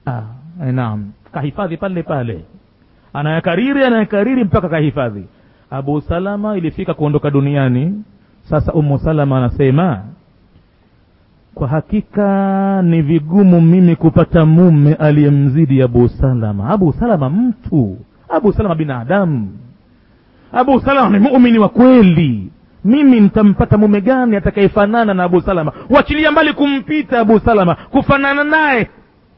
ah, eh, naam kahifadhi pale pale anayakariri anayakariri mpaka kahifadhi abu salama ilifika kuondoka duniani sasa umu salama anasema kwa hakika ni vigumu mimi kupata mume aliyemzidi abu salama abu salama mtu abu salama binadamu abu salama ni muumini wa kweli mimi nitampata mume gani atakayefanana na abu salama wachilia mbali kumpita abu salama kufanana naye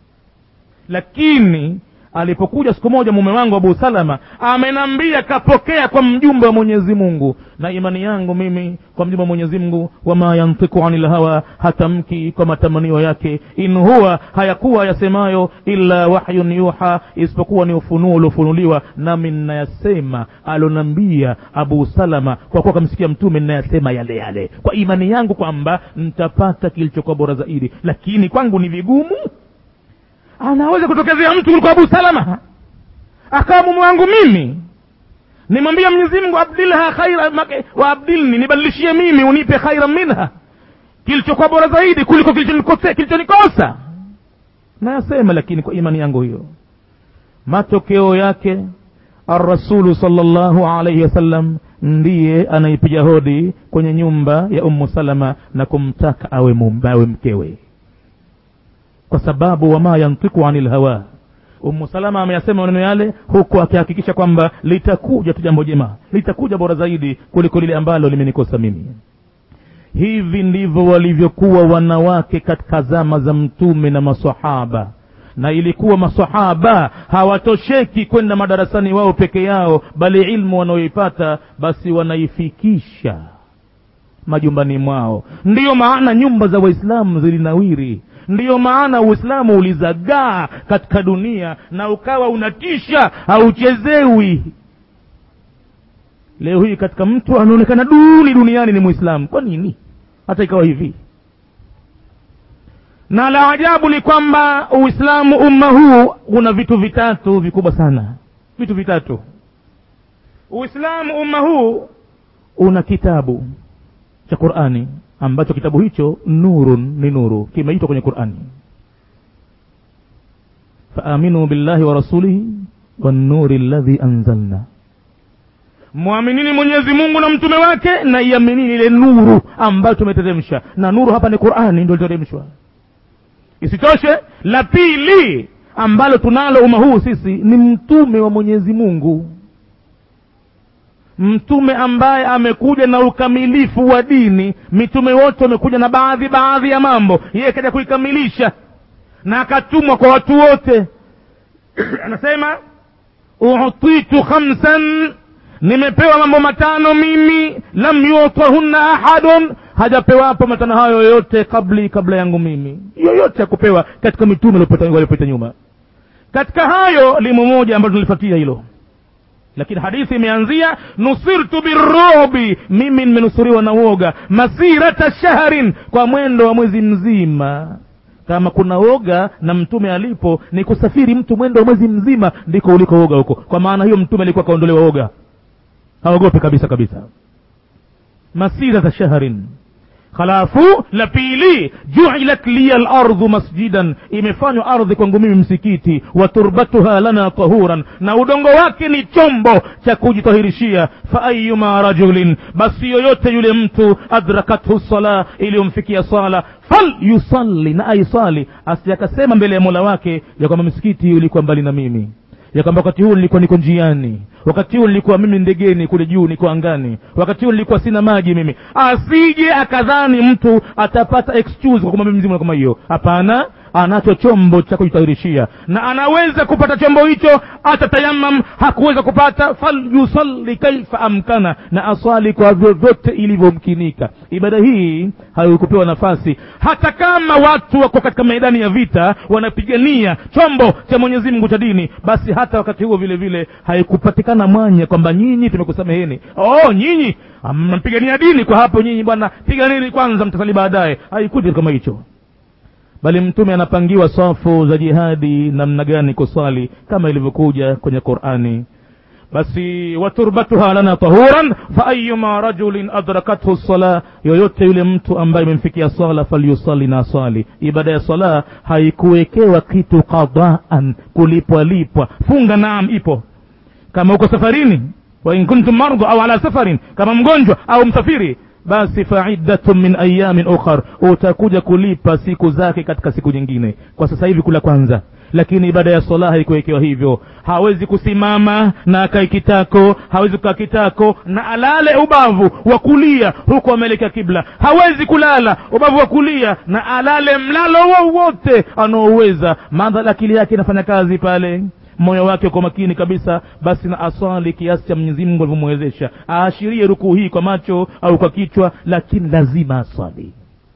lakini alipokuja siku moja mume wangu abu salama amenambia kapokea kwa mjumbe wa mwenyezi mungu na imani yangu mimi kwa mjumbe wa mwenyezi mungu wama yantiku anil hawa hatamki kwa matamanio yake in huwa hayakuwa yasemayo illa wahyun yuha isipokuwa ni ufunuo uliofunuliwa nami nnayasema alonambia abu salama kwa kuwa kamsikia mtume nnayasema yale yale kwa imani yangu kwamba ntapata kilichokuwa bora zaidi lakini kwangu ni vigumu anaweza kutokezea mtu kuliko abu salama akawa mume wangu mimi nimwambia mwenyezi mungu abdilha khaira make- wa abdilni nibadilishie mimi unipe khaira minha kilichokuwa bora zaidi kuliko kilichonikose- kilichonikosa nayasema lakini kwa imani yangu hiyo matokeo yake arrasulu salllahu alaihi wasallam ndiye anaipiga hodi kwenye nyumba ya ummu salama na kumtaka awe, mum, awe mkewe kwa sababu wama yantiku anil hawa umu salama ameyasema maneno yale huku akihakikisha kwamba litakuja tu jambo jema litakuja bora zaidi kuliko lile ambalo limenikosa mimi hivi ndivyo walivyokuwa wanawake katika zama za mtume na masahaba na ilikuwa masahaba hawatosheki kwenda madarasani wao peke yao bali ilmu wanaoipata basi wanaifikisha majumbani mwao ndiyo maana nyumba za waislamu zilinawiri ndiyo maana uislamu ulizagaa katika dunia na ukawa unatisha hauchezewi leo hii katika mtu anaonekana duni duniani ni mwislamu kwa nini hata ikawa hivi na la ajabu ni kwamba uislamu umma huu una vitu vitatu vikubwa sana vitu vitatu uislamu umma huu una kitabu cha qurani ambacho kitabu hicho nurun ni nuru kimeitwa kwenye qurani faaminu billahi wa rasulihi wannuri ladhi anzalna mwaminini mwenyezi mungu na mtume wake na iaminini ile nuru ambayo tumeteremsha na nuru hapa ni qurani ndio iliteremshwa isitoshe la pili ambalo tunalo umma huu sisi ni mtume wa mwenyezi mungu mtume ambaye amekuja na ukamilifu wa dini mitume wote wamekuja na baadhi baadhi ya mambo yeye kaja kuikamilisha na akatumwa kwa watu wote anasema utitu khamsan nimepewa mambo matano mimi lam yutahunna ahadun hajapewapo matano hayo yoyote kabli kabla yangu mimi yoyote akupewa katika mitume waliopita nyuma katika hayo limo moja ambalo tunalifuatia hilo lakini hadithi imeanzia nusirtu birubi mimi nimenusuriwa na woga masirata shahrin kwa mwendo wa mwezi mzima kama kuna woga na mtume alipo ni kusafiri mtu mwendo wa mwezi mzima ndiko uliko woga huko kwa maana hiyo mtume alikuwa akaondolewa woga haogope kabisa kabisa masirata shahrin halafu la pili juilat liya lardhu masjidan imefanywa ardhi kwangu mimi msikiti wa turbatuha lana tahuran na udongo wake ni chombo cha kujitahirishia fa ayuma rajulin basi yoyote yule mtu adrakathu sala iliyomfikia sala fal yusalli na aisali asiakasema mbele ya mola wake ya kwamba msikiti ulikuwa mbali na mimi ya kwamba wakati huu nilikuwa niko njiani wakati huu nilikuwa mimi ndegeni kule juu niko angani wakati huu nilikuwa sina maji mimi asije akadhani mtu atapata excuse kwa kumwambia mzimu kama hiyo hapana anacho chombo cha kujitahirishia na anaweza kupata chombo hicho atatayamam hakuweza kupata falyusalli kaifa amkana na aswali kwa vyovyote ilivyomkinika ibada hii haikupewa nafasi hata kama watu wako katika maidani ya vita wanapigania chombo cha mwenyezi mungu cha dini basi hata wakati huo vile vile haikupatikana mwanya kwamba nyinyi tumekusameheni oh nyinyi mnapigania dini kwa hapo nyinyi bwana piganini kwanza mtasali baadaye haikuti kama hicho bali mtume anapangiwa safu za jihadi namna gani kuswali kama ilivyokuja kwenye qurani basi waturbatuha lana tahuran faayuma rajulin adrakathu lsala yoyote yule mtu ambaye imemfikia sala falyusali na swali ibada ya sala haikuwekewa kitu qadaan kulipwa lipwa funga naam ipo kama uko safarini wain kuntum mardha au ala safarin kama mgonjwa au msafiri basi faiddatun min ayamin ukhar utakuja kulipa siku zake katika siku nyingine kwa sasa hivi kula kwanza lakini ibada ya sala haikuwekewa hivyo hawezi kusimama na akae kitako hawezi kukaa kitako na alale ubavu wa kulia huku ameelekea kibla hawezi kulala ubavu wa kulia na alale mlalo wowote anaoweza madhala akili yake inafanya kazi pale moyo wake uko makini kabisa basi na aswali kiasi cha mwenyezi mungu alivyomwezesha aashirie rukuu hii kwa macho au kwa kichwa lakini lazima aswali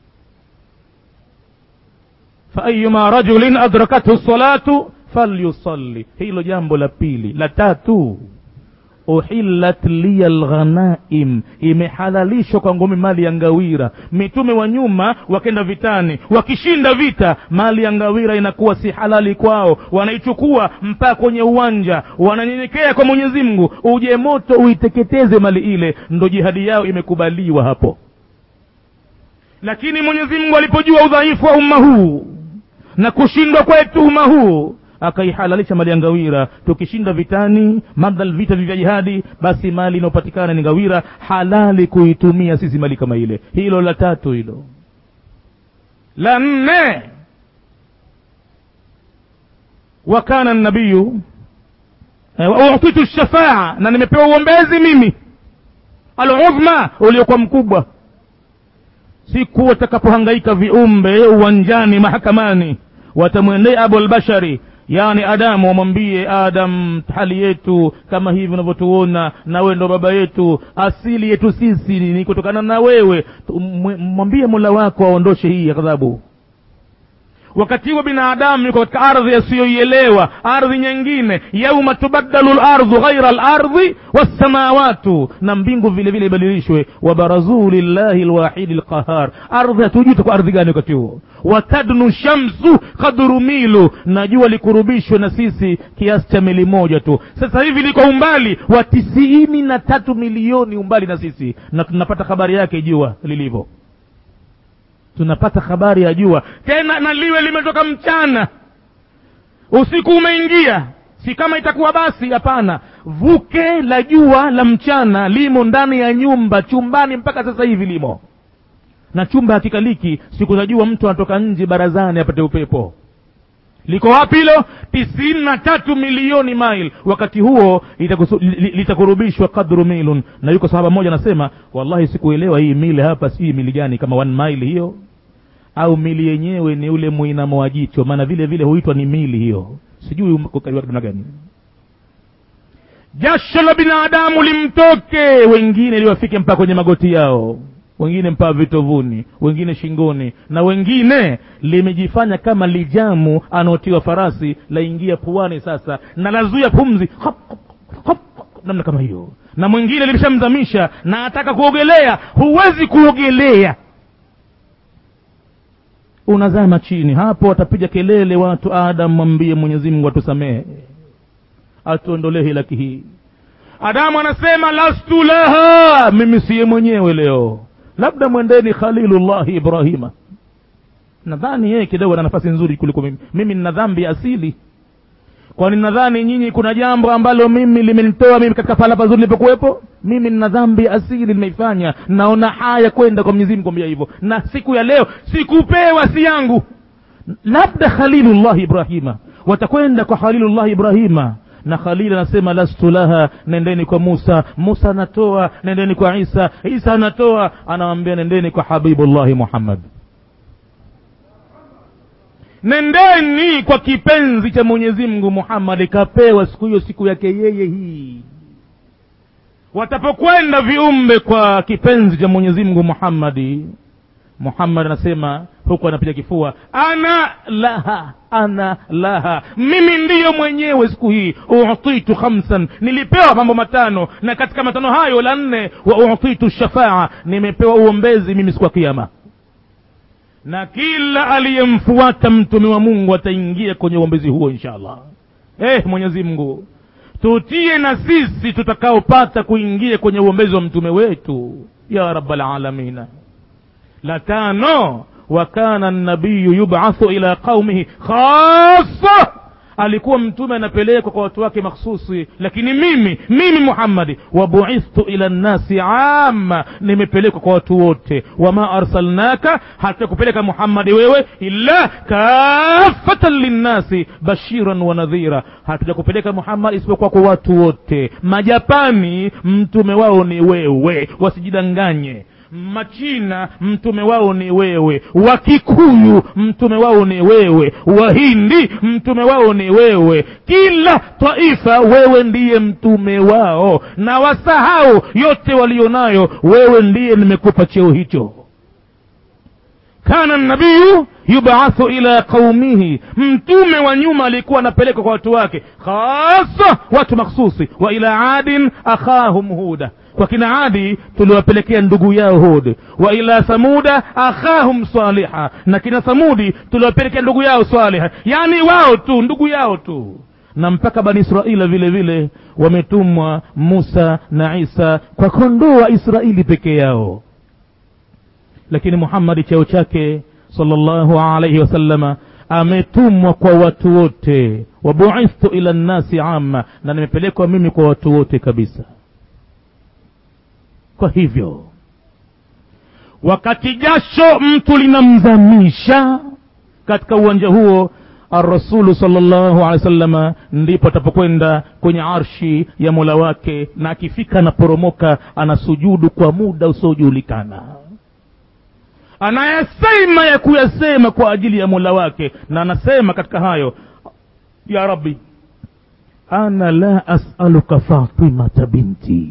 faayuma rajulin adrakathu salatu falyusalli hilo jambo la pili la tatu uhillat liya lghanaim imehalalishwa kwangu mimi mali ya ngawira mitume wa nyuma wakenda vitani wakishinda vita mali ya ngawira inakuwa si halali kwao wanaichukua mpaka kwenye uwanja wananyenyekea kwa mwenyezi mungu uje moto uiteketeze mali ile ndo jihadi yao imekubaliwa hapo lakini mwenyezi mungu alipojua udhaifu wa umma huu na kushindwa kwetu umma huu akaihalalisha mali ya ngawira tukishinda vitani madhal vita vya jihadi basi mali inayopatikana ni ngawira halali kuitumia sisi mali kama ile hilo la tatu hilo la nne wakana nabiyu utitu shafaa na nimepewa uombezi mimi aludhma uliokuwa mkubwa siku watakapohangaika viumbe uwanjani mahakamani watamwendea abulbashari yaani adamu wamwambie adam hali yetu kama hivi unavyotuona na wewe ndo baba yetu asili yetu sisi ni kutokana na wewe mwambie mola wako aondoshe hii adhabu wakati huo binadamu yuko katika ardhi asiyoielewa ardhi nyingine yauma tubaddalu lardhu ghaira lardhi wassamawatu na mbingu vile vile ibadilishwe wabarazuu lillahi lwahidi lqahar ardhi hatujui kwa ardhi gani wakati huo watadnu shamsu kadru milu na jua likurubishwe na sisi kiasi cha mili moja tu sasa hivi liko umbali wa tisiini na tatu milioni umbali na sisi na tunapata habari yake jua lilivyo tunapata habari ya jua tena na liwe limetoka mchana usiku umeingia si kama itakuwa basi hapana vuke la jua la mchana limo ndani ya nyumba chumbani mpaka sasa hivi limo na chumba hakikaliki siku za jua mtu anatoka nje barazani apate upepo liko wapi hilo tisini na tatu milioni mile wakati huo litakurubishwa kadru milun na yuko sahaba mmoja anasema wallahi sikuelewa hii mili hapa si mili gani kama one mile hiyo au mili yenyewe ni ule mwinamo wa jicho maana vile vile huitwa ni mili hiyo sijui namna gani jasho la binadamu limtoke wengine liwafike mpaka kwenye magoti yao wengine mpaka vitovuni wengine shingoni na wengine limejifanya kama lijamu anaotiwa farasi laingia puani sasa na lazuia pumzi hop, hop, hop, hop, namna kama hiyo na mwingine limeshamzamisha na ataka kuogelea huwezi kuogelea unazama chini hapo watapiga kelele watu adam mwambie mwenyezi mungu atusamehe atuondolee hilaki hii adamu anasema lastu laha mimi siye mwenyewe leo labda mwendeni khalilullahi ibrahima nadhani yeye kidogo ana nafasi nzuri kuliko mimi mimi nina dhambi asili kwani nadhani nyinyi kuna jambo ambalo mimi limenitoa mimi katika pahala pazuri nilipokuwepo mimi nina dhambi asili nimeifanya naona haya kwenda kwa mwenyezi mungu kwambia hivyo na siku ya leo sikupewa si yangu labda khalilullahi ibrahima watakwenda kwa khalilullahi ibrahima na khalil anasema lastu laha nendeni kwa musa musa anatoa nendeni kwa isa isa anatoa anawambia nendeni kwa habibullahi muhammad nendeni kwa kipenzi cha mwenyezi mungu muhammad kapewa siku hiyo siku yake yeye hii watapokwenda viumbe kwa kipenzi cha mwenyezi mungu muhammadi muhammad anasema huku anapiga kifua ana laha ana laha mimi ndiyo mwenyewe siku hii utitu khamsan nilipewa mambo matano na katika matano hayo la nne wa utitu shafaa nimepewa uombezi mimi siku ya kiama na kila aliyemfuata mtume wa mungu ataingia kwenye uombezi huo insha allah eh mwenyezi mungu tutie na sisi tutakaopata kuingia kwenye uombezi wa mtume wetu ya rabbalalamina la tano wa kana nabiyu yubathu ila qaumihi khasa alikuwa mtume anapelekwa kwa watu wake makhsusi lakini mimi mimi muhammadi wabuithtu ila nnasi ama nimepelekwa kwa watu wote wama arsalnaka hatakupeleka muhammadi wewe illa kafatan linnasi bashiran wa nadhira hatujakupeleka muhammad isipokuwa kwa watu wote majapani mtume wao ni wewe wasijidanganye machina mtume wao ni wewe wakikuyu mtume wao ni wewe wahindi mtume wao ni wewe kila taifa wewe ndiye mtume wao na wasahau yote walionayo wewe ndiye nimekupa cheo hicho kana nabiyu yubathu ila qaumihi mtume wa nyuma alikuwa anapelekwa kwa watu wake hasa watu makhsusi wa ila adin akhahum huda kwa kina adi tuliwapelekea ndugu yao hud wa ila thamuda akhahum saliha na kina thamudi tuliwapelekea ndugu yao saliha yaani wao tu ndugu yao tu na mpaka bani israila vile vile wametumwa musa na isa kwa kondoo wa israeli peke yao lakini muhammadi cheo chake salllahu alaihi wasallama ametumwa kwa watu wote wabuithtu ila nnasi ama na nimepelekwa mimi kwa watu wote kabisa kwa hivyo wakati jasho mtu linamzamisha katika uwanja huo arrasulu salllahu alehi wasalama ndipo atapokwenda kwenye arshi ya mola wake na akifika anaporomoka anasujudu kwa muda usiojulikana anayasema ya kuyasema kwa ajili ya mola wake na anasema katika hayo ya rabbi ana la asaluka fatimata binti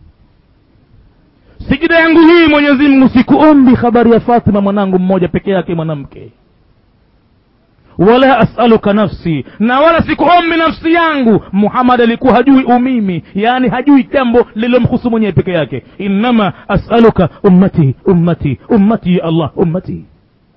sijida yangu hii mwenyezi mungu sikuombi habari ya fatima mwanangu mmoja peke yake mwanamke wala asaluka nafsi na wala sikuombi nafsi yangu muhammad alikuwa hajui umimi yaani hajui jambo lililomhusu mwenyewe peke yake innama asaluka ummati ummati ummati ya allah ummati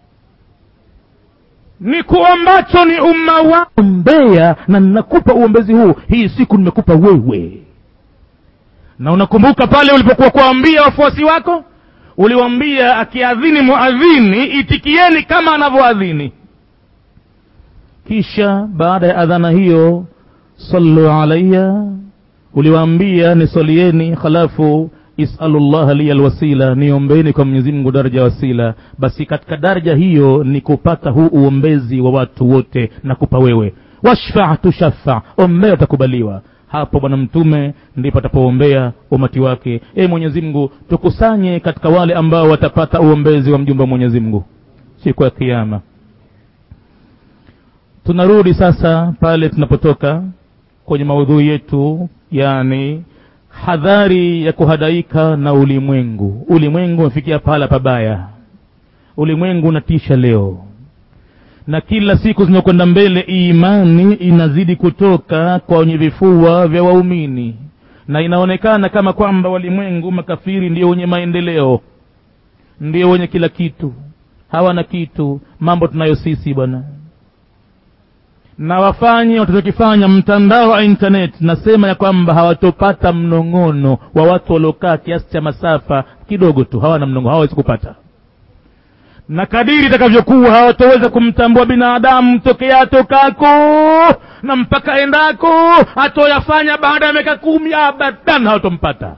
ni kuombacho ni umma wa ombea na ninakupa uombezi huu hii siku nimekupa wewe na unakumbuka pale ulipokuwa kuwaambia wafuasi wako uliwaambia akiadhini muadhini itikieni kama anavyoadhini kisha baada ya adhana hiyo sallu alaya uliwaambia nisalieni halafu isalu llaha liya lwasila niombeni kwa mwenyezi mungu daraja wasila basi katika daraja hiyo ni kupata huu uombezi wa watu wote na kupa wewe washfa tushafa ombea utakubaliwa hapo bwana mtume ndipo atapoombea umati wake e mwenyezi mungu tukusanye katika wale ambao watapata uombezi wa mjumbe wa mwenyezi mungu siku ya kiama tunarudi sasa pale tunapotoka kwenye maudhui yetu yani hadhari ya kuhadaika na ulimwengu ulimwengu umefikia pahala pabaya ulimwengu unatisha leo na kila siku zinakwenda mbele imani inazidi kutoka kwenye vifua vya waumini na inaonekana kama kwamba walimwengu makafiri ndio wenye maendeleo ndio wenye kila kitu hawana kitu mambo tunayo sisi bwana na wafanye watachokifanya mtandao wa internet nasema ya kwamba hawatopata mnong'ono wa watu waliokaa kiasi cha masafa kidogo tu hawana mnong'ono hawawezi kupata na kadiri itakavyokuwa hawatoweza kumtambua binadamu tokea atokako na mpaka endako hatoyafanya baada ya miaka kumi abadan hawatompata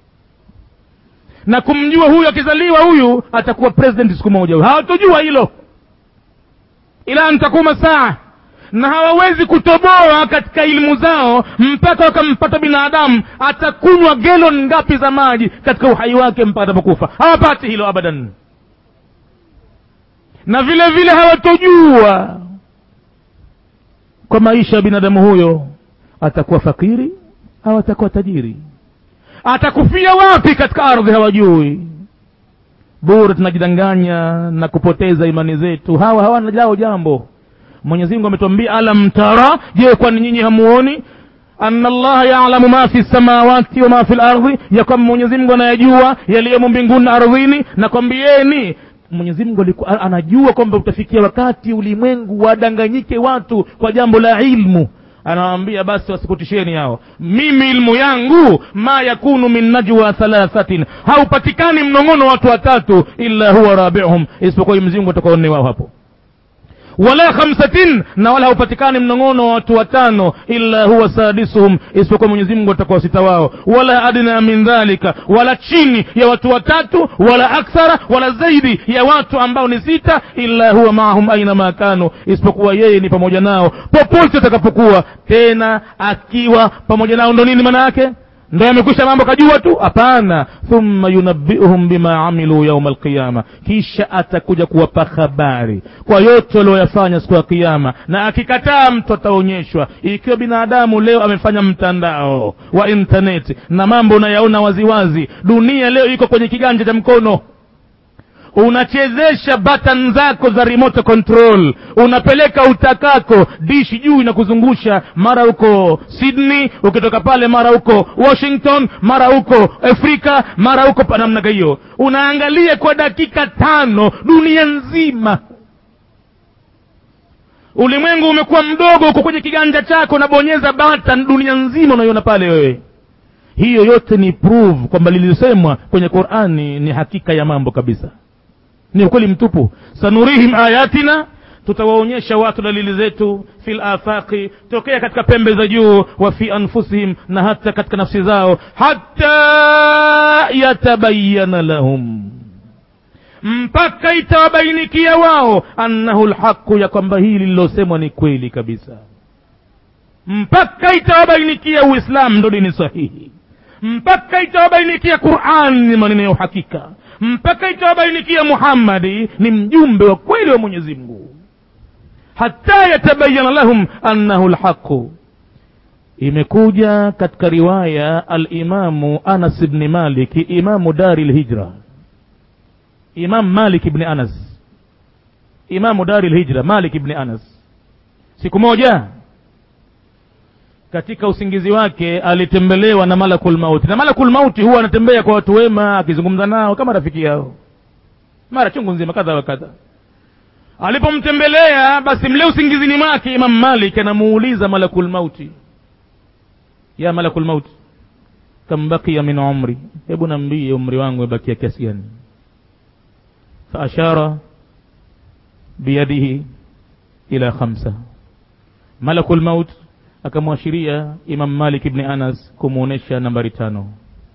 na kumjua huyu akizaliwa huyu atakuwa president siku moja huyu hawatojua hilo ila ntakuma saa na hawawezi kutoboa katika elimu zao mpaka wakampata binadamu atakunywa gelon ngapi za maji katika uhai wake mpaka atapokufa hawapati hilo abadan na vile vile hawatojua kwa maisha ya binadamu huyo atakuwa fakiri au atakuwa tajiri atakufia wapi katika ardhi hawajui bure tunajidanganya na kupoteza imani zetu hawa hawana lao jambo mwenyezi mungu ametuambia alam tara je kwani nyinyi hamuoni ana allaha yalamu ma fi samawati wa ma fi lardhi ya kwamba mwenyezi mungu anayajua yaliyomo mbinguni na ardhini na kwambieni mwenyezi mungu alikuwa anajua kwamba utafikia wakati ulimwengu wadanganyike watu kwa jambo la ilmu anawambia basi wasikutisheni hao mimi ilmu yangu ma yakunu min najwa thalathatin haupatikani mnong'ono watu watatu illa huwa rabiuhum isipokuwa mzingu atakaone wao hapo wala khamsatin na wala haupatikani mnong'ono wa watu watano illa huwa sadisuhum isipokuwa mwenyezi mungu atakuwa sita wao wala adna min dhalika wala chini ya watu watatu wala akthara wala zaidi ya watu ambao ni sita illa huwa maahum aina ma kanu isipokuwa yeye ni pamoja nao popote atakapokuwa tena akiwa pamoja nao ndo nini maana yake ndo yamekwisha mambo kajua tu hapana thumma yunabbiuhum bima amilu yauma alqiyama kisha atakuja kuwapa habari kwa yote walioyafanya siku ya kiama na akikataa mtu ataonyeshwa ikiwa binadamu leo amefanya mtandao wa intaneti na mambo unayaona waziwazi dunia leo iko kwenye kiganja cha mkono unachezesha button zako za remote control unapeleka utakako dishi juu inakuzungusha mara huko sydney ukitoka pale mara huko washington mara huko afrika mara huko pa namna hiyo unaangalia kwa dakika tano dunia nzima ulimwengu umekuwa mdogo uko kwenye kiganja chako unabonyeza button dunia nzima unaiona pale wewe hiyo yote ni prove kwamba lilisemwa kwenye qurani ni hakika ya mambo kabisa ni ukweli mtupu sanurihim ayatina tutawaonyesha watu dalili zetu fi lafaqi tokea katika pembe za juu wa fi anfusihim na hata katika nafsi zao hata yatabayana lahum mpaka itawabainikia wao annahu lhaqu ya kwamba hili lililosemwa ni kweli kabisa mpaka itawabainikia uislamu ndo dini sahihi mpaka itawabainikia quran ni maneno ya uhakika mpaka itawabainikia muhammadi ni mjumbe wa kweli wa mwenyezi mungu hata yatabayana lahum annahu lhaqu imekuja katika riwaya alimamu anas bni maliki imamu dari lhijra imam malik bni anas imamu dari lhijra malik bni anas siku moja katika usingizi wake alitembelewa na malakul mauti na malakul mauti huwa anatembea kwa watu wema akizungumza nao kama rafiki yao mara chungu nzima kadha wa kadha alipomtembelea basi mle usingizini mwake imam malik anamuuliza malakul mauti ya malakul mauti kam bakia min umri hebu nambie umri wangu umebakia kiasi gani faashara biyadihi ila khamsa malakul maut akamwashiria imam malik ibni anas kumwonyesha nambari tano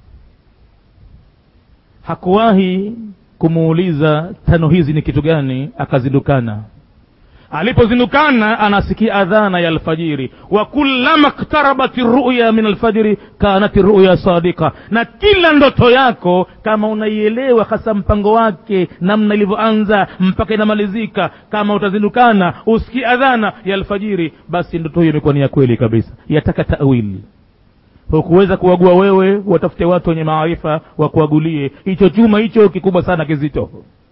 hakuwahi kumuuliza tano hizi ni kitu gani akazindukana alipozindukana anasikia adhana ya alfajiri wa kullama ktarabat ruya min alfajiri kanat ruya sadika na kila ndoto yako kama unaielewa hasa mpango wake namna ilivyoanza mpaka inamalizika kama utazindukana usikie adhana ya alfajiri basi ndoto hiyo imekuwa ni ya kweli kabisa yataka tawili hukuweza kuagua wewe watafute watu wenye maarifa wakuagulie hicho chuma hicho kikubwa sana kizito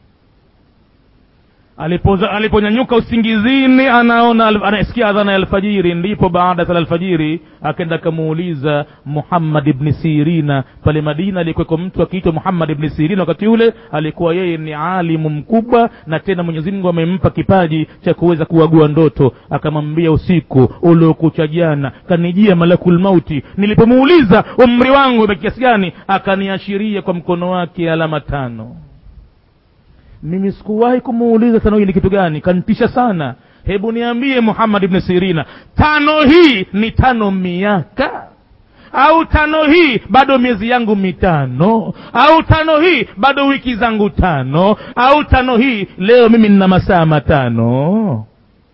alipoza aliponyanyuka usingizini anaona anasikia adhana ya alfajiri ndipo baada ya sala alfajiri akenda akamuuliza muhammad ibni sirina pale madina alikuweko mtu akiitwa muhammad ibni sirina wakati ule alikuwa yeye ni alimu mkubwa na tena mwenyezi mungu amempa kipaji cha kuweza kuagua ndoto akamwambia usiku uliokucha jana kanijia malakul mauti nilipomuuliza umri wangu kiasi gani akaniashiria kwa mkono wake alama tano mimi sikuwahi kumuuliza tano hii ni kitu gani kantisha sana hebu niambie muhammad ibni sirina tano hii ni tano miaka au tano hii bado miezi yangu mitano au tano hii bado wiki zangu tano au tano hii leo mimi nina masaa matano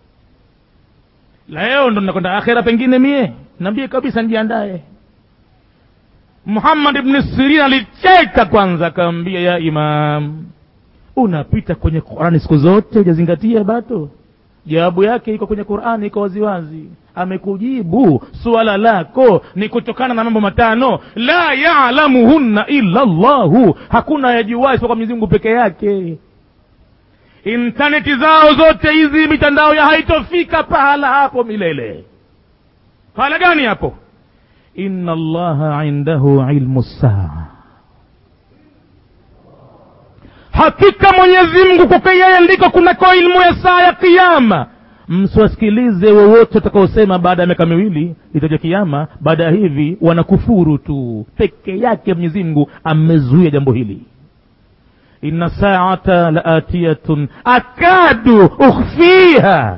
leo ndo nakwenda akhera pengine mie naambie kabisa njiandaye muhammad ibni sirina alicheka kwanza akaambia ya imam unapita kwenye qurani siku zote hujazingatia bado jawabu yake iko kwenye qurani iko waziwazi amekujibu suala lako ni kutokana na mambo matano la yalamuhunna illa llahu hakuna yajuwai kwa mwenyezi mungu peke yake intaneti zao zote hizi mitandao ya haitofika pahala hapo milele pahala gani hapo inna allaha indahu ilmu saa hakika mwenyezi mungu kwake yeye ndiko kunako ilmu ya saa ya kiama msiwasikilize wowote watakaosema baada ya miaka miwili itaja kiama baada ya hivi wanakufuru tu peke yake mwenyezi mungu amezuia jambo hili inna saata laatiyatun akadu ukhfiha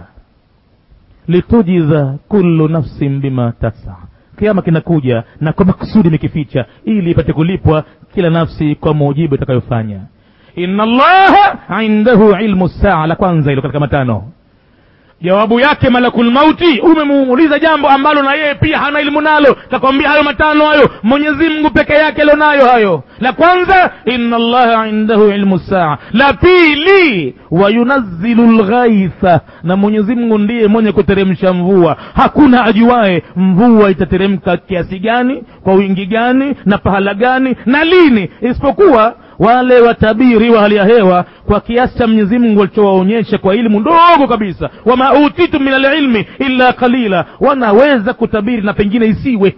litujiza kullu nafsin bima tasa kiama kinakuja na kwa makusudi imekificha ili ipate kulipwa kila nafsi kwa mujibu itakayofanya inna allaha indahu ilmu saa la kwanza hilo katika matano jawabu yake malakul mauti umemuuliza jambo ambalo na yeye pia hana elimu nalo takwambia hayo matano hayo mwenyezi mungu peke yake alionayo hayo la kwanza inna allaha indahu ilmu saa la pili wayunazzilu lghaitha na mwenyezi mungu ndiye mwenye kuteremsha mvua hakuna ajuae mvua itateremka kiasi gani kwa wingi gani na pahala gani na lini isipokuwa wale watabiri wa hali ya hewa kwa kiasi cha mwenyezi mungu alichowaonyesha kwa elimu ndogo kabisa wama utitu min alilmi illa qalila wanaweza kutabiri na pengine isiwe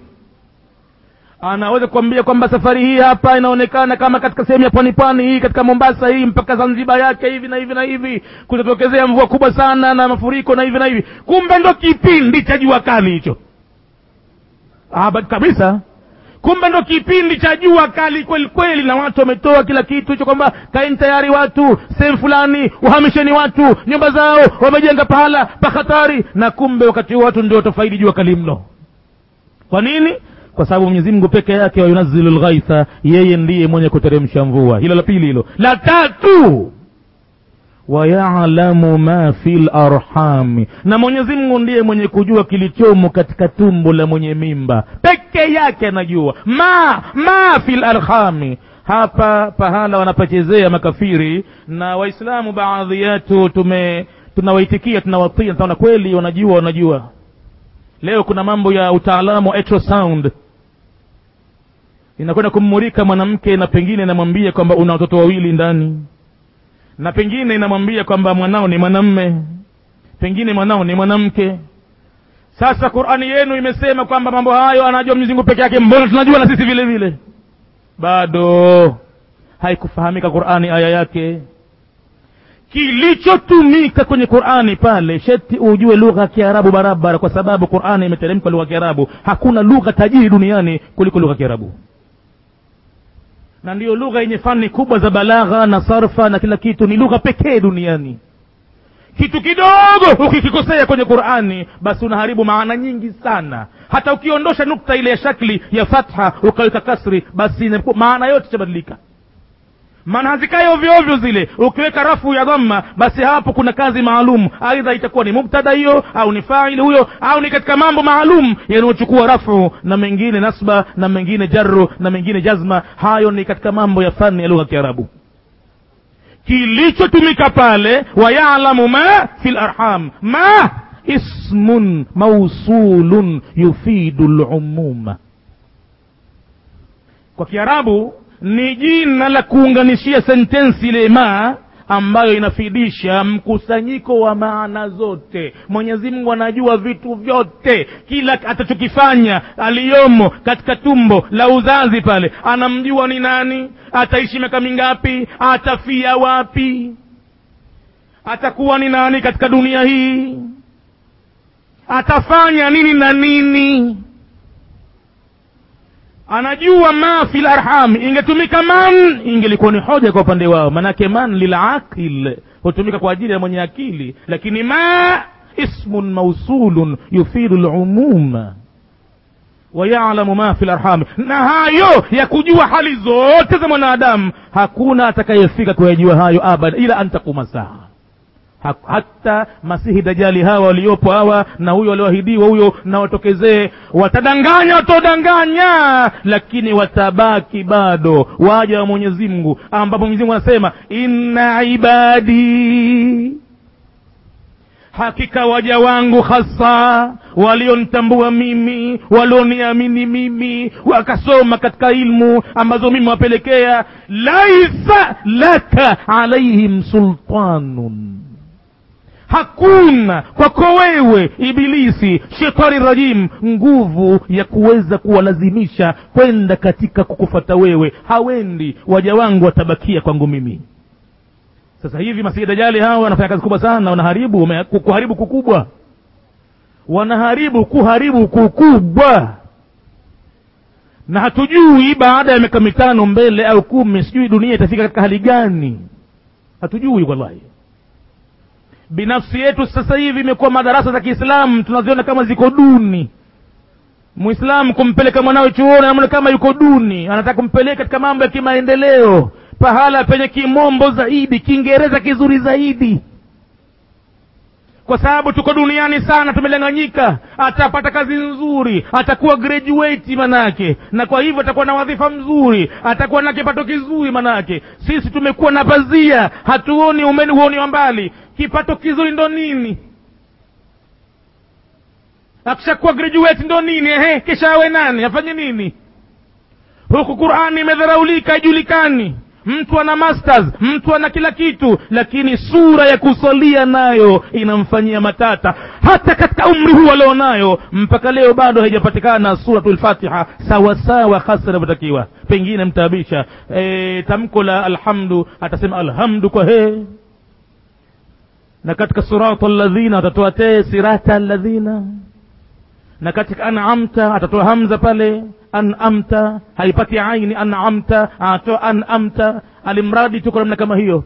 anaweza kuambia kwamba safari hii hapa inaonekana kama katika sehemu ya pwani pwani hii katika mombasa hii mpaka zanzibar yake hivi na hivi na hivi kutatokezea mvua kubwa sana na mafuriko na hivi na hivi kumbe ndo kipindi cha jua kali hicho ah, kabisa kumbe ndo kipindi cha jua kali kweli kweli na watu wametoa kila kitu hicho kwamba kaeni tayari watu sehemu fulani wahamisheni watu nyumba zao wamejenga pahala pa hatari na kumbe wakati huo watu ndio watafaidi jua kali mno kwa nini kwa sababu mwenyezi mungu peke yake wayunazilu lghaitha yeye ndiye mwenye kuteremsha mvua hilo la pili hilo la tatu wayalamu ma fi larhami na mwenyezi mungu ndiye mwenye kujua kilichomo katika tumbo la mwenye mimba peke yake anajua ma ma fi larhami hapa pahala wanapachezea makafiri na waislamu baadhi yetu tume tunawaitikia tunawatia tunaona kweli wanajua wanajua leo kuna mambo ya utaalamu wa ultrasound inakwenda kummulika mwanamke na pengine inamwambia kwamba una watoto wawili ndani na pengine inamwambia kwamba mwanao ni mwanamme pengine mwanao ni mwanamke sasa qurani yenu imesema kwamba mambo hayo anajua mwenyezi mungu peke yake mbona tunajua na sisi vile vile bado haikufahamika qurani aya yake kilichotumika kwenye qurani pale sheti ujue lugha ya kiarabu barabara kwa sababu qurani imeteremka lugha ya kiarabu hakuna lugha tajiri duniani kuliko lugha ya kiarabu na ndiyo lugha yenye fani kubwa za balagha na sarfa na kila kitu ni lugha pekee duniani kitu kidogo ukikikosea kwenye qurani basi unaharibu maana nyingi sana hata ukiondosha nukta ile ya shakli ya fatha ukaweka kasri basi maana yote itabadilika maana hazikai ovyo ovyo zile ukiweka rafu ya dhamma basi hapo kuna kazi maalum aidha itakuwa ni mubtada hiyo au ni faili huyo au ni katika mambo maalum yanayochukua rafu na mengine nasba na mengine jarru na mengine jazma hayo ni katika mambo ya fani ya lugha ya kiarabu kilichotumika pale wayalamu ma fi larham ma ismun mausulun yufidu lumuma kwa kiarabu ni jina la kuunganishia sentensi ile ma ambayo inafidisha mkusanyiko wa maana zote mwenyezi mungu anajua vitu vyote kila atachokifanya aliyomo katika tumbo la uzazi pale anamjua ni nani ataishi miaka mingapi atafia wapi atakuwa ni nani katika dunia hii atafanya nini na nini anajua ma fi larham ingetumika man ingelikuwa ni hoja kwa upande wao manake man lilaqil hutumika kwa ajili ya mwenye akili lakini ma ismun mausulun yufidu lumuma wayalamu ma fi larhami na hayo ya kujua hali zote za mwanadamu hakuna atakayefika kuyajua hayo abada ila an takuma saa hata masihi dajali hawa waliopo hawa na huyo walioahidiwa huyo na watokezee watadanganya watodanganya lakini watabaki bado waja wa mwenyezi mungu ambapo mwenyezi mungu anasema inna ibadi hakika waja wangu hasa walionitambua mimi walioniamini mimi wakasoma katika ilmu ambazo mimi wapelekea laisa laka alaihim sultanun hakuna kwako wewe ibilisi shetani rajim nguvu ya kuweza kuwalazimisha kwenda katika kukufata wewe hawendi waja wangu watabakia kwangu mimi sasa hivi masihi dajali hawa wanafanya kazi kubwa sana wanaharibu wame- ku- kuharibu kukubwa wanaharibu kuharibu kukubwa na hatujui baada ya miaka mitano mbele au kumi sijui dunia itafika katika hali gani hatujui wallahi binafsi yetu sasa hivi imekuwa madarasa za kiislamu tunaziona kama ziko duni mwislamu kumpeleka mwanawe chuoni anaona kama yuko duni anataka kumpeleka katika mambo ya kimaendeleo pahala penye kimombo zaidi kiingereza kizuri zaidi kwa sababu tuko duniani sana tumelanganyika atapata kazi nzuri atakuwa graduate manake na kwa hivyo atakuwa na wadhifa mzuri atakuwa na kipato kizuri manake sisi tumekuwa na pazia hatuoni umeni huoni wa mbali kipato kizuri ndo nini akishakuwa graduate ndo nini ehe kisha awe nani afanye nini huku qurani imedharaulika haijulikani mtu ana masters mtu ana kila kitu lakini sura ya kusalia nayo inamfanyia matata hata katika umri huu alionayo mpaka leo bado haijapatikana suratul fatiha sawasawa hasa inavyotakiwa pengine mtaabisha e, tamko la alhamdu atasema alhamdu kwa he na katika surata alladhina atatoa te sirata alladhina na katika an'amta atatoa hamza pale an'amta haipati aini an'amta atoa an'amta alimradi tuko namna kama hiyo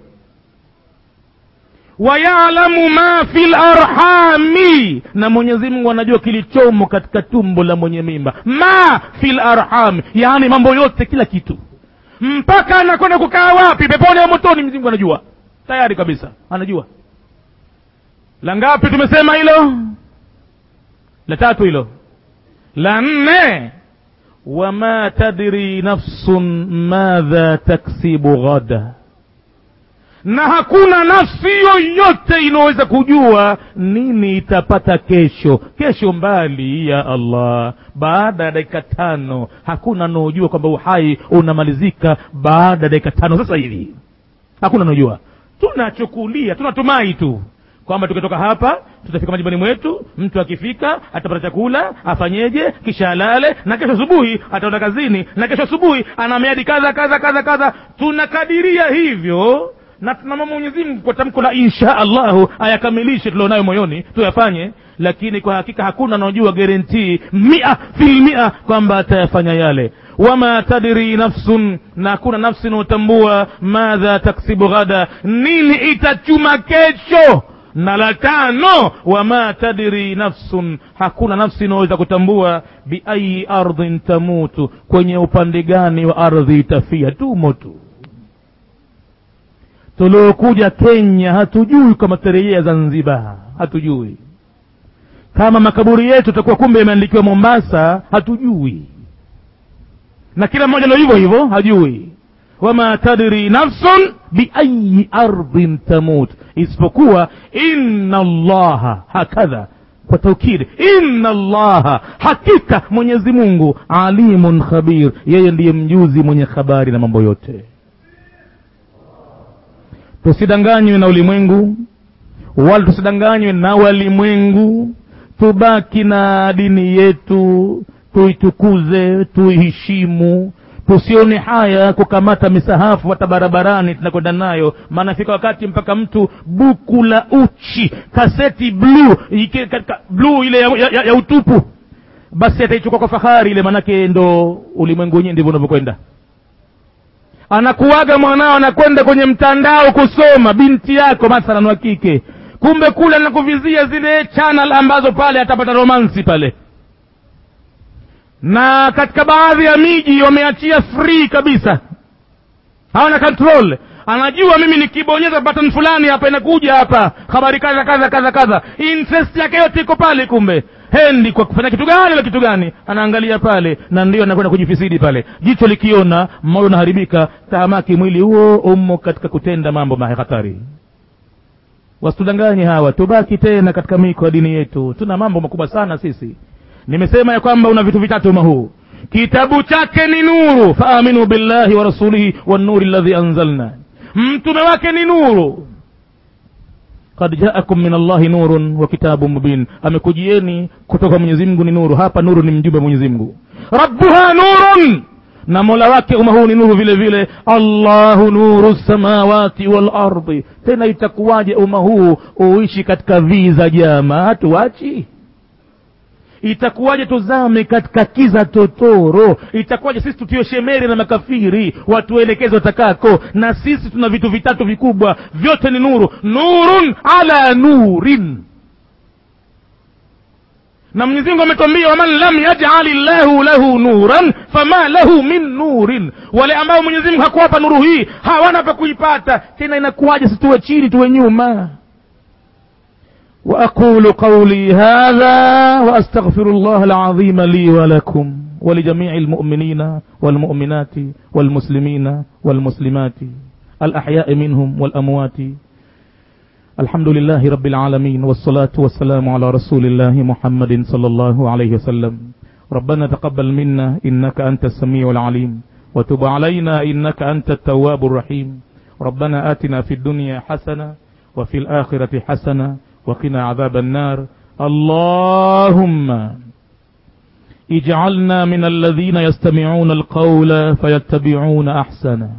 wayalamu ma fi larhami na mwenyezi mungu anajua kilichomo katika tumbo la mwenye mimba ma fi larhami yaani mambo yote kila kitu mpaka anakwenda kukaa wapi peponi au motoni mwenyezi mungu anajua tayari kabisa anajua la ngapi tumesema hilo la tatu hilo la nne wama tadri nafsun madha taksibu ghada na hakuna nafsi yoyote inaweza kujua nini itapata kesho kesho mbali ya allah baada ya dakika tano hakuna anaojua kwamba uhai unamalizika baada ya dakika tano sasa hivi hakuna anaojua tunachukulia tunatumai tu kwamba tukitoka hapa tutafika majumbani mwetu mtu akifika atapata chakula afanyeje kisha alale na kesho asubuhi ataenda kazini na kesho asubuhi ana miadi kadha kadha kadha kadha tunakadiria hivyo na tunamwomba mwenyezi mungu kwa tamko la insha allahu ayakamilishe tulionayo moyoni tuyafanye lakini kwa hakika hakuna anaojua guarantii mia filmia kwamba atayafanya yale wama tadri nafsun na hakuna nafsi inaotambua madha taksibu ghada nini itachuma kesho na la tano wama tadri nafsun hakuna nafsi inaweza kutambua biayi ardhin tamutu kwenye upande gani wa ardhi itafia tumo tu tuliokuja kenya hatujui kama tarejea zanzibar hatujui kama makaburi yetu takuwa kumbe yameandikiwa mombasa hatujui na kila mmoja ndo hivyo hivyo hajui wama tadri nafsun biayi ardhin tamut isipokuwa inna allaha hakadha kwa taukidi inna allaha hakika mwenyezi mungu alimun khabir yeye ndiye mjuzi mwenye habari na mambo yote tusidanganywe na ulimwengu wala tusidanganywe na walimwengu tubaki na dini yetu tuitukuze tuiheshimu tusione haya kukamata misahafu hata barabarani tunakwenda nayo maana fika wakati mpaka mtu buku la uchi kaseti bluu ike- katika bluu ile ya, ya, ya, ya utupu basi ataichukua kwa fahari ile manake ndo ulimwengu wenyewe ndivyo unavyokwenda anakuaga mwanao anakwenda kwenye mtandao kusoma binti yako mathalan wa kike kumbe kule anakuvizia zile channel ambazo pale atapata romansi pale na katika baadhi ya miji wameachia free kabisa hawana control anajua mimi nikibonyeza button fulani hapa inakuja hapa habari kadha kadha kadha kadha interest yake yote iko pale kumbe hendi kwa kufanya kitu gani na kitu gani anaangalia pale na ndio anakwenda kujifisidi pale jicho likiona moyo unaharibika tahamaki mwili huo umo katika kutenda mambo mahatari wasitudanganye hawa tubaki tena katika miko ya dini yetu tuna mambo makubwa sana sisi nimesema ya kwamba una vitu vitatu mahuu kitabu chake ni nuru faaminu billahi wa rasulihi wannuri ladhi anzalna mtume wake ni nuru kad jaakum min allahi nurun wa kitabu mubin amekujieni kutoka mwenyezi mungu ni nuru hapa nuru ni mjumbe wa mwenyezi mungu rabbuha nurun na mola wake umma huu ni nuru vile vile allahu nuru samawati walardi tena itakuwaje umma huu uishi katika viza jama hatuachi itakuwaje tuzame katika kiza totoro itakuwaje sisi tutiwe shemeri na makafiri watuelekeze watakako na sisi tuna vitu vitatu vikubwa vyote ni nuru nurun ala nurin na mwenyezi mungu ametwambia waman lam yajali llahu lahu nuran fama lahu min nurin wale ambao mwenyezi mungu hakuwapa nuru hii hawana pa kuipata tena inakuwaje situwe chini tuwe nyuma واقول قولي هذا واستغفر الله العظيم لي ولكم ولجميع المؤمنين والمؤمنات والمسلمين والمسلمات الاحياء منهم والاموات الحمد لله رب العالمين والصلاه والسلام على رسول الله محمد صلى الله عليه وسلم ربنا تقبل منا انك انت السميع العليم وتب علينا انك انت التواب الرحيم ربنا اتنا في الدنيا حسنه وفي الاخره حسنه وقنا عذاب النار اللهم اجعلنا من الذين يستمعون القول فيتبعون احسنه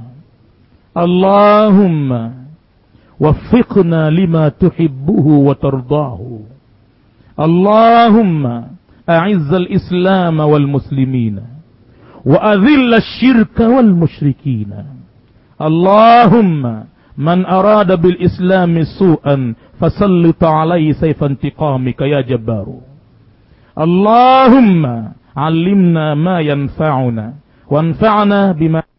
اللهم وفقنا لما تحبه وترضاه اللهم اعز الاسلام والمسلمين واذل الشرك والمشركين اللهم من اراد بالاسلام سوءا فسلط عليه سيف انتقامك يا جبار اللهم علمنا ما ينفعنا وانفعنا بما